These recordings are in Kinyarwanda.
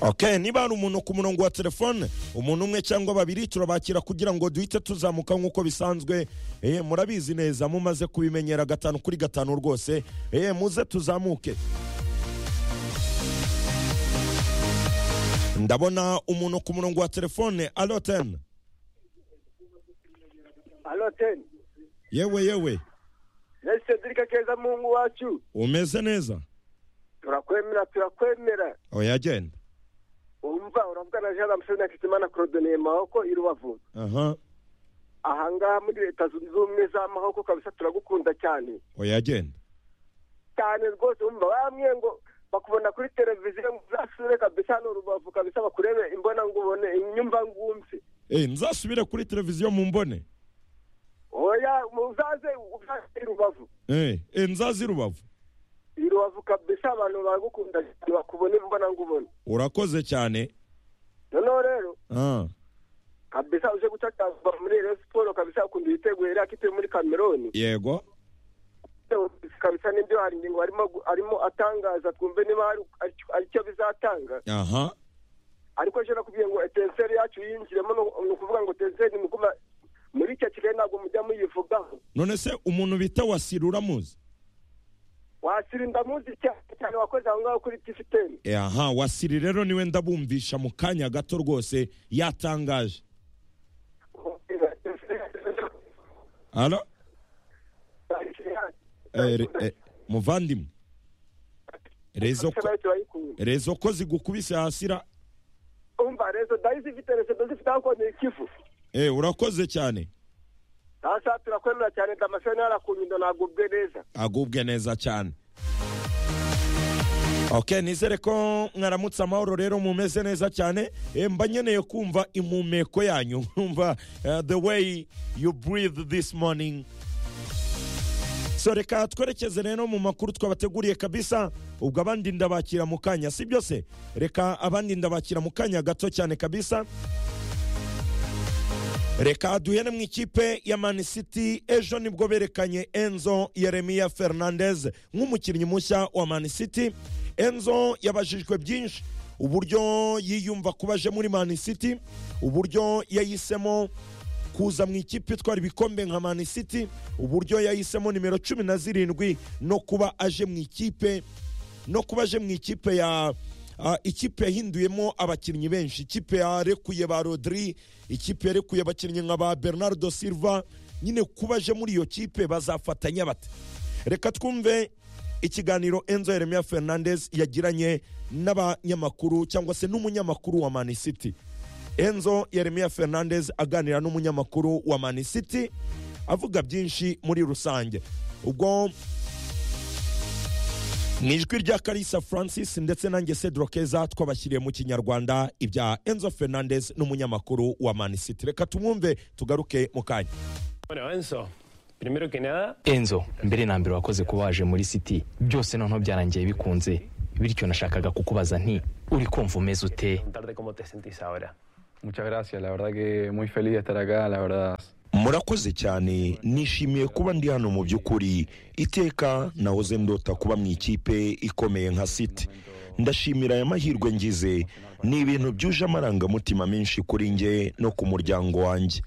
okay niba hari umuntu ku murongo wa telefone umuntu umwe cyangwa babiri turabakira kugira ngo duhite tuzamuka nk'uko bisanzwe eh, murabizi neza mumaze kubimenyera gatanu kuri gatanu rwose eh, muze tuzamuke ndabona umuntu ku murongo wa telefone alo teni Alo teni yewe yewe ni Cedric keza mungu wacu umeze neza turakwemera turakwemera oya genda umva uravuga na jean lamusoni na kisimana korodoniye maboko i rubavu aha ahangaha muri leta zunze ubumwe z'amahoko kabisa turagukunda cyane oya genda cyane rwose wumva bamwe ngo bakubona kuri televiziyo ngo uzasure kabisa ni urubavu kabisa bakurebe imbona ngubone inyumva ngumve Eh, nzasubire kuri televiziyo mu mbone oya uzaze uzaze i rubavu Eh, eh, nzaza i rubavu i rubavu kabisa abantu baragukunda cyane bakubona imbona ngubone urakoze cyane noneho rero ah. kabisa uje gucakazwa muri rero siporo kabisa ukunda ibitego yari akituye muri kameroni yego kabisa n'ibyo hari ingingo arimo gu- arimo atangaza twumve niba hari ari- aricyo bizatanga aha ariko ejo nakubwiye ngo etenseri yacu yinjiremo ni ukuvuga ngo etenseri ni ukuvuga muri icyo kigali ntabwo mujya muyivugaho none se umuntu bita wasira uramuzi wasira indamuzi cyane cyane wakoze aho ngaho kuri tifiteni Eh, aha wasiri rero niwe ndabumvisha mu kanya gato rwose yatangaje alo Eh, re- eh, muvandimwe rezo ko- turayikunda rezo ko zigukubise hasira umva rezo dayisi ifite rezo zifite aho konti ikivu Eh, urakoze cyane hasa turakwemera cyane damascene yarakunyundo ntabwo ubwe neza agubwe neza cyane ok nizere ko mwaramutse amahoro rero mumeze neza cyane Eh, mba nkeneye kumva impumeko yanyu nkumva eh, the way you breathe this morning so reka twerekeze rero mu makuru twabateguriye kabisa ubwo abandi ndabakira mu kanya si byose reka abandi ndabakira mu kanya gato cyane kabisa reka duhere mu ikipe ya Man City ejo nibwo berekanye enzo yeremiya fernandez nk'umukinnyi mushya wa Man City enzo yabajijwe byinshi uburyo yiyumva kuba aje muri Man City uburyo yahisemo kuza mu ikipe itwara ibikombe nka Man City uburyo yahisemo nimero cumi na zirindwi no kuba aje mu ikipe no kuba aje mu ikipe ya ah, ikipe yahinduyemo abakinnyi benshi ikipe yarekuye ba rodri ikipe yarekuye abakinnyi nka ba bernardo silva nyine kuba aje muri iyo kipe bazafatanya bate reka twumve ikiganiro enzo yeremiya fernandez yagiranye n'abanyamakuru cyangwa se n'umunyamakuru wa mani city enzo yeremiya fernandez aganira n'umunyamakuru wa mani city avuga byinshi muri rusange ubwo mu ijwi rya karisa francis ndetse nanjye cedro keza twabashyiriye mu kinyarwanda ibya enzo fernandez n'umunyamakuru wa mani city reka tumwumve tugaruke mu kanya Bueno, Enzo, primero que nada, enzo mbere na mbere wakoze kuba waje muri city byose noneho byarangiye bikunze bityo nashakaga kukubaza nti uri kumva umeze ute preguntarte cómo te sentís ahora. Muchas gracias, la verdad que muy feliz de estar acá, la verdad. murakoze cyane nishimiye kuba ndi hano mu by'ukuri iteka nahoze ndota kuba mu ikipe ikomeye nka siti ndashimira aya mahirwe ngize ni ibintu byuje amarangamutima menshi kuri nge no ku muryango wanjye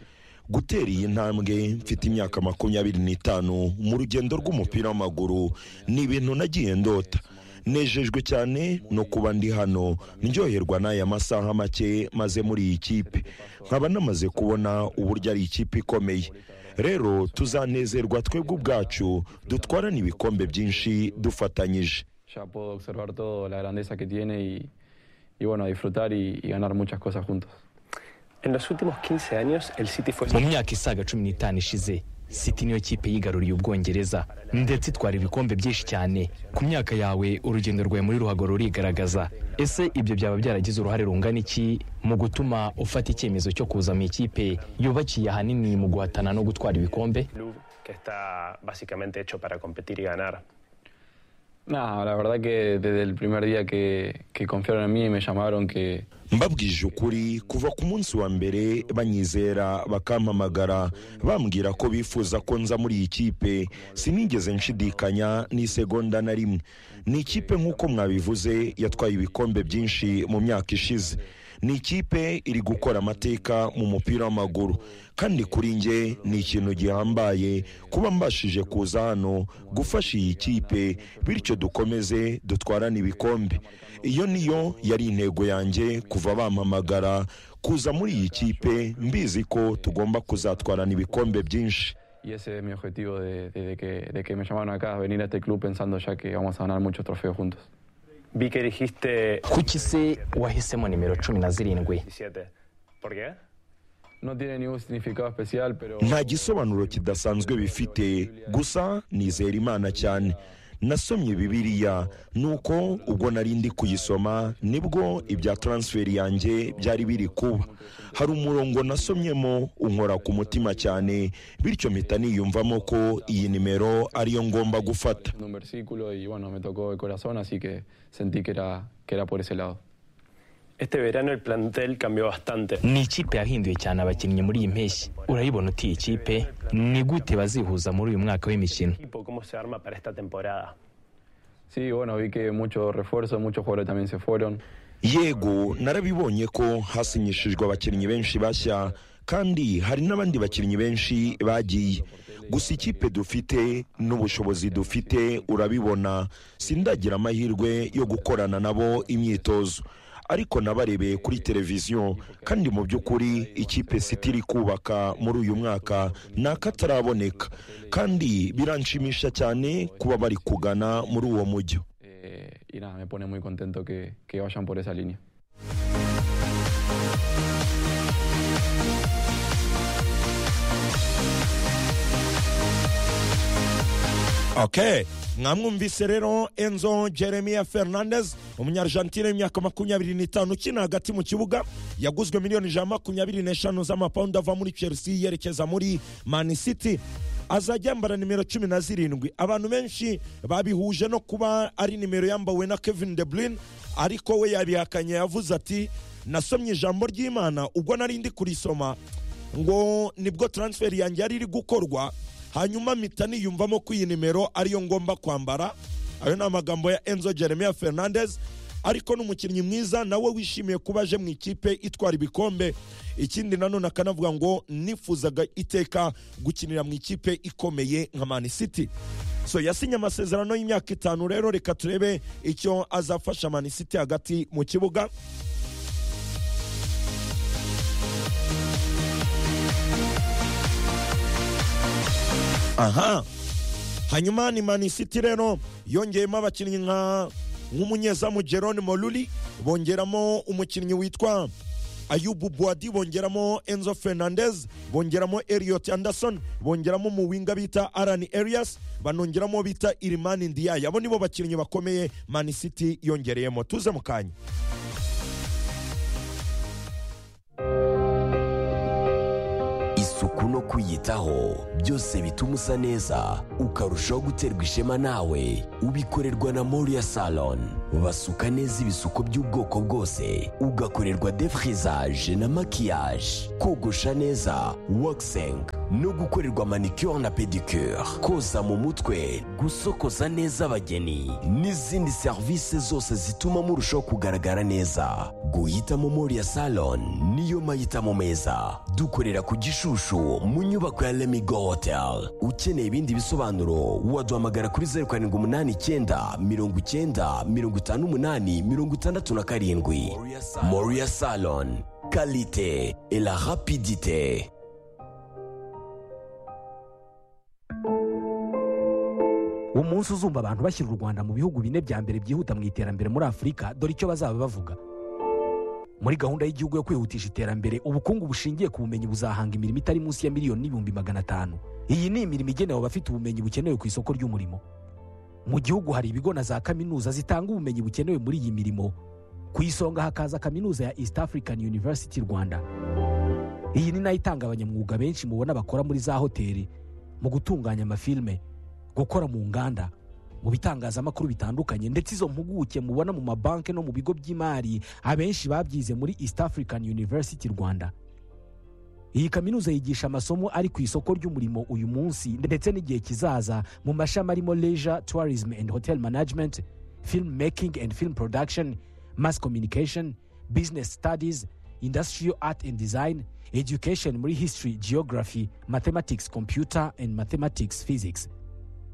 gutera iyi ntambwe mfite imyaka makumyabiri n'itanu mu rugendo rw'umupira w'amaguru ni ibintu nagiye ndota nejejwe cyane no kuba ndi hano ndyoherwa n'aya masaha make maze muri iyi kipe nkaba namaze kubona uburyo ari ikipe ikomeye rero tuzanezerwa twebwe ubwacu dutwarane ibikombe byinshi dufatanyije Ya puedo observar toda la grandeza que tiene y, y bueno, a disfrutar y, y ganar muchas cosas juntos. En los últimos 15 años, el City fue mu myaka isaga cumi n'itanu ishize city niyo kipe yigaruriye ubwongereza ndetse itwara ibikombe byinshi cyane ku myaka yawe urugendo rwawe muri ruhago rurigaragaza ese ibyo byaba byaragize uruhare rungana iki mu gutuma ufata icyemezo cyo kuza mu ikipe yubakiye ahanini mu guhatana no gutwara ibikombe un club que está básicamente hecho para competir y ganar. Nada, la verdad que desde el primer día que, que confiaron en mí y me llamaron que, mbabwije ukuri kuva ku munsi wa mbere banyizera bakampamagara bambwira ko bifuza ko nza muri iyi kipe sinigeze nshidikanya n'isegonda na rimwe ni ikipe nk'uko mwabivuze yatwaye ibikombe byinshi mu myaka ishize ni ikipe iri gukora amateka mu mupira w'amaguru kandi kuri njye ni ikintu gihambaye kuba mbashije kuza hano gufasha iyi kipe bityo dukomeze dutwarane ibikombe iyo niyo yari intego yanjye kuva bampamagara kuza muri iyi kipe mbizi ko tugomba kuzatwarana ibikombe byinshi y ese es mi objetivo de- desde que, de que me llamaron acá, venir a este club pensando ya que vamos a ganar muchos trofeos juntos. Vi que dijiste kuki se wahisemo nimero cumi na zirindwi 17. ¿Por qué? No tiene ningún significado especial, pero nta gisobanuro kidasanzwe bifite gusa nizera imana cyane nasomye bibiriya nuko ubwo nari ndi kuyisoma nibwo ibya taransiferi yanjye byari biri kuba hari umurongo nasomyemo unkora ku mutima cyane bityo mpita niyumvamo ko iyi nimero ariyo ngomba gufata un versículo y bueno, me tocó el corazón, así que sentí que era, que era por ese lado. Este verano el plantel cambió bastante. ni ikipe yahinduye cyane abakinnyi muri iyi mpeshyi urayibona uti iyi kipe ni gute bazihuza muri uyu mwaka w'imikino Equipo, ¿Cómo se arma para esta temporada? Sí, bueno, vi que muchos refuerzos, muchos jugadores también se fueron. yego narabibonye ko hasinyishijwe abakinnyi benshi bashya kandi hari n'abandi bakinnyi benshi bagiye gusa ikipe dufite n'ubushobozi dufite urabibona sindagira amahirwe yo gukorana nabo imyitozo ariko nabarebeye kuri televiziyo kandi mu by'ukuri ikipe siti iri kubaka muri uyu mwaka ni akataraboneka kandi biranshimisha cyane kuba bari kugana muri uwo mujyo eh, y nada, me pone muy contento que- que vayan por esa línea. okay mwamwumvise rero enzo jeremia fernandez umunyargentine w'imyaka makumyabiri n'itanu ukina hagati mu kibuga yaguzwe miliyoni ijana na makumyabiri n'eshanu z'amapawundi ava muri chelsea yerekeza muri man city azajya yambara nimero cumi na zirindwi abantu benshi babihuje no kuba ari nimero yambawe na kevin de bruyne ariko we yabihakanye yavuze ati nasomye ijambo ry'imana ubwo nari ndi kurisoma ngo nibwo taransiferi yanjye yari iri gukorwa hanyuma mpita niyumvamo ko iyi nimero ariyo ngomba kwambara ayo ni amagambo ya enzo jeremia fernandez ariko n'umukinnyi mwiza nawe wishimiye kuba aje mu ikipe itwara ibikombe ikindi nanone akanavuga ngo nifuzaga iteka gukinira mu ikipe ikomeye nka man city so yasinye amasezerano y'imyaka itanu rero reka turebe icyo azafasha man city hagati mu kibuga aha hanyuma ni mani city rero yongeyemo abakinnyi nka nk'umunyezamu jerone moruri bongeramo umukinnyi witwa ayubu buwadi bongeramo enzo fernandez bongeramo eliot anderson bongeramo umuwinga bita aran arias banongeramo bita irimani ndiyaya abo nibo bakinnyi bakomeye mani city yongereyemo tuze mu kanya isuku no kwiyitaho byose bituma usa neza ukarushaho guterwa ishema nawe ubikorerwa na moriya salon basuka neza ibisuko by'ubwoko bwose ugakorerwa defrizaje na makiyaje kogosha neza wakisengi no gukorerwa manicure na pedicure koza mu mutwe gusokoza neza abageni n'izindi serivisi zose zituma murushaho kugaragara neza guhitamo moriya salon niyo mahitamo meza dukorera ku gishushu mu nyubako ya lemigo hotel ukeneye ibindi bisobanuro waduhamagara kuri zeru karindwi umunani icyenda mirongo icyenda mirongo itanu umunani mirongo itandatu na karindwi moriya salon kalite et la rapidite umunsi uzumva abantu bashyira u rwanda mu bihugu bine bya mbere byihuta mu iterambere muri afurika dore icyo bazaba bavuga muri gahunda y'igihugu yo kwihutisha iterambere ubukungu bushingiye ku bumenyi buzahanga imirimo itari munsi ya miliyoni n'ibihumbi magana atanu iyi ni imirimo igenewe abafite ubumenyi bukenewe ku isoko ry'umurimo mu gihugu hari ibigo na za kaminuza zitanga ubumenyi bukenewe muri iyi mirimo ku isonga hakaza kaminuza ya east african university rwanda iyi ni nayo itanga abanyamwuga benshi mubona bakora muri za hoteli mu gutunganya amafilime gukora mu nganda mu bitangazamakuru bitandukanye ndetse izo mpuguke mubona mu mabanki no mu bigo by'imari abenshi babyize muri east african university rwanda iyi kaminuza yigisha amasomo ari ku isoko ry'umurimo uyu munsi ndetse n'igihe kizaza mu mashami arimo leisure tourism and hotel management film making and film production mass communication business studies industrial art and design education muri history geography mathematics computer and mathematics physics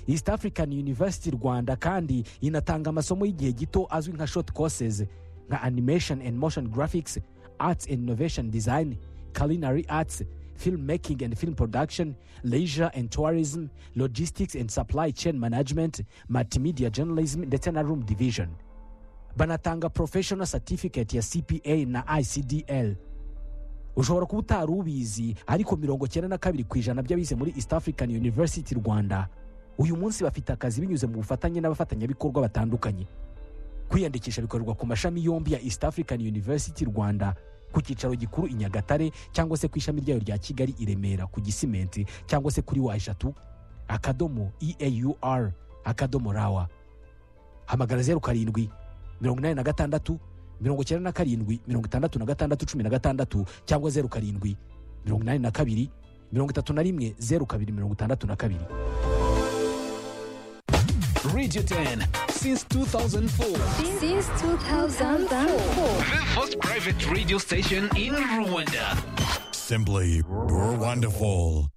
east african university rwanda kandi inatanga amasomo y'igihe gito azwi nka short courses nka animation and motion graphics arts and innovation design culinary arts film making and film production leisure and tourism logistics and supply chain management multimedia journalism ndetse na room division banatanga professional certificate ya cpa na icdl ushobora kuba utari ubizi ariko mirongo cyenda na kabiri ku ijana by'abize muri east african university rwanda uyu munsi bafite akazi binyuze mu bufatanye n'abafatanyabikorwa batandukanye kwiyandikisha bikorerwa ku mashami yombi ya east african university rwanda ku cyicaro gikuru i nyagatare cyangwa se ku ishami ryayo rya kigali i remera ku gisimenti cyangwa se kuri wa eshatu akadomo eaur akadomo rawa hamagara zeru karindwi mirongo inani na gatandatu mirongo icyenda na karindwi mirongo itandatu na gatandatu cumi na gatandatu cyangwa zeru karindwi mirongo inani na kabiri mirongo itatu na rimwe zeru kabiri mirongo itandatu na kabiri Radio 10 since 2004. Since 2004. The first private radio station in Rwanda. Simply Rwonderful.